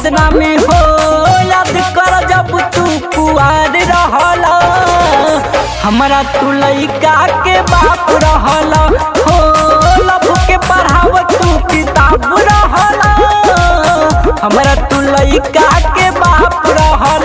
बदनामी हो याद कर जब तू कुआर रहल हमरा तू लइका के बाप रहल हो लब के पढ़ाव तू किताब रहल हमरा तू लइका के बाप रहल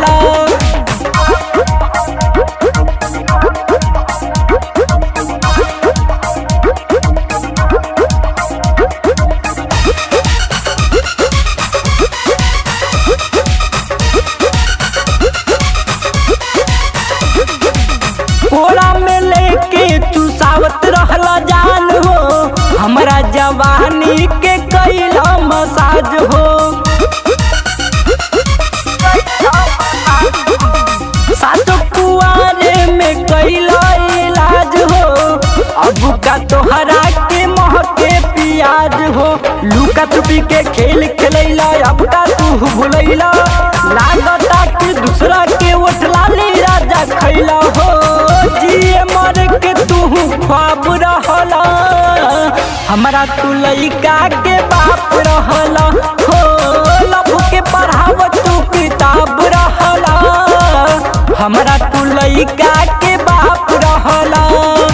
कोरा में लेके तू सावत रहला जान हो हमरा जवानी के कैला मसाज हो सातो कुआरे में कैला इलाज हो अब का तोहरा के महके पियाज हो लुका छुपी के खेल खेलैला अब का तू भुलैला लागता कि दूसरा के ओठला ले राजा खैला हो जिए मर के तू ख्वाब रहला हमरा तू लइका के बाप रहला हो लब के पढ़ाव तू किताब रहला हमरा तू लइका के बाप रहला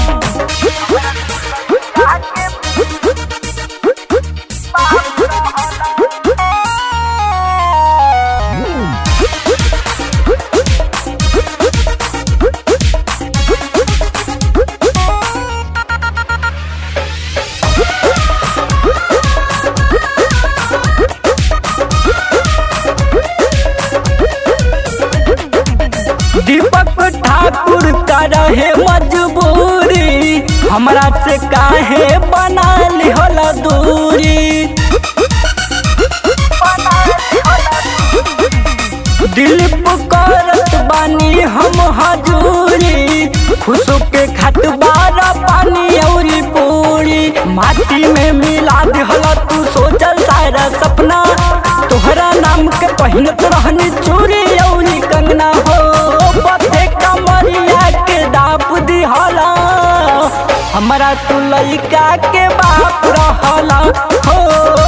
दीपक ठाकुर का रहे मजबूरी हमरा से काहे बना लिहल दूरी दिल पुकारत बानी हम हजूरी खुशो के खतबारा पानी औरी पूरी माटी में मिला दिहल तू सोचल सारा सपना तोहरा नाम के पहिनत रहनी चूरी औरी कंगना हो पथे कमरिया के दाप दिहला हमरा तू लइका के बाप रहला हो